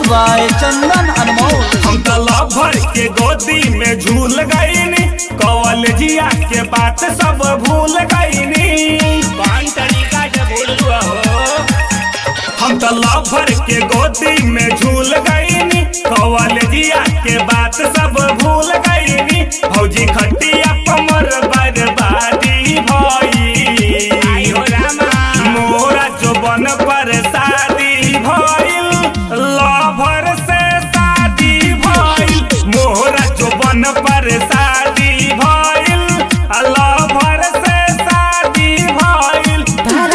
by चंदन अनमोल हम तो lover के गोदी में झूल गईनी कॉलेजिया के बात सब भूल गईनी कौन तरीका से भूल हुआ हो हम तो लभर के गोदी में झूल गईनी कॉलेजिया के बात सब भूल गईनी भौजी खटिया कमर बर्बादी भई मोरा जोबन पर शादी भइल लभर से शादी भइल मोरा जोबन पर शादी भइल लभर से शादी भइल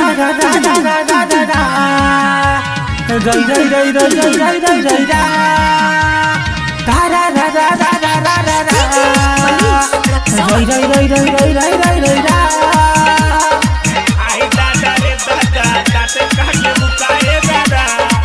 रई रई रई रई रई रई रई रई रा रा रा रा रा रा रा रा रा रा रई रई रई रई रई रई रई रई रा आई दादा रे दादा दाते काटे बुकाए दादा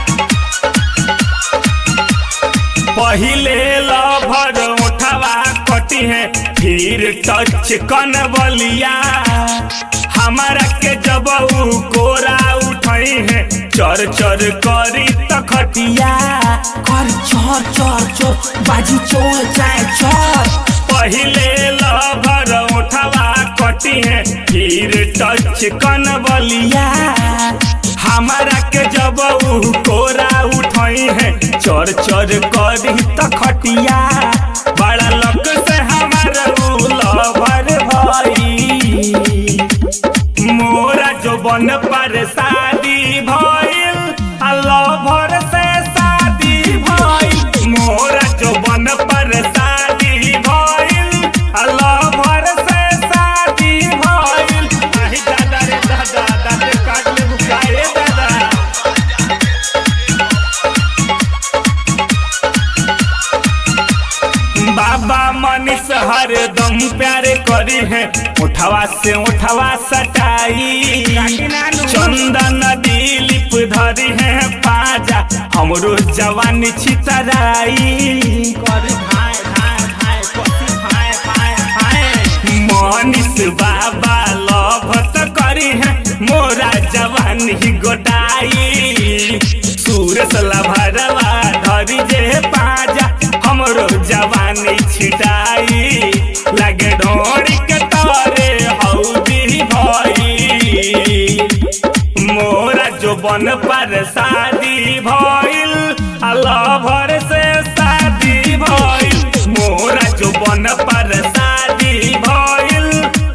पहिले लभर उठवा कटी है फिर टच कन बलिया हमारा के जब उ कोरा उठई है चर चर करी तखटिया कर चोर चोर चोर बाजी चोर चाय चोर पहिले लभर उठवा कटी है फिर टच कन बलिया हमारा के जब उ कोरा उठई है चर चर करी तखटिया बड़ा लक से हमारा उ लभर भई मोरा जो बन पर शादी भइल लभर से शादी भइल मोरा जो बन पर शादी भइल लभर से शादी भइल आई दादा रे दादा दादा काट ले बुकाए दादा बाबा मनीष हरदम प्यार करी है उठवा से उठवा सटाई चंदन दिलीप धरी है पाजा हमरो जवानी छितराई मनीष बाबा लभत करी है मोरा जवानी गोटाई सूरज लभरवा धरी जे पाजा हमरो जवानी छिटाई लगे ढोड़ी के तारे हौदी भई मोरा जो बन पर शादी भइल लभर से शादी भइल मोरा जो बन पर शादी भइल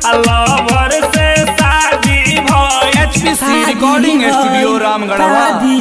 लभर से शादी भइल एचपीसी रिकॉर्डिंग स्टूडियो रामगढ़वा शादी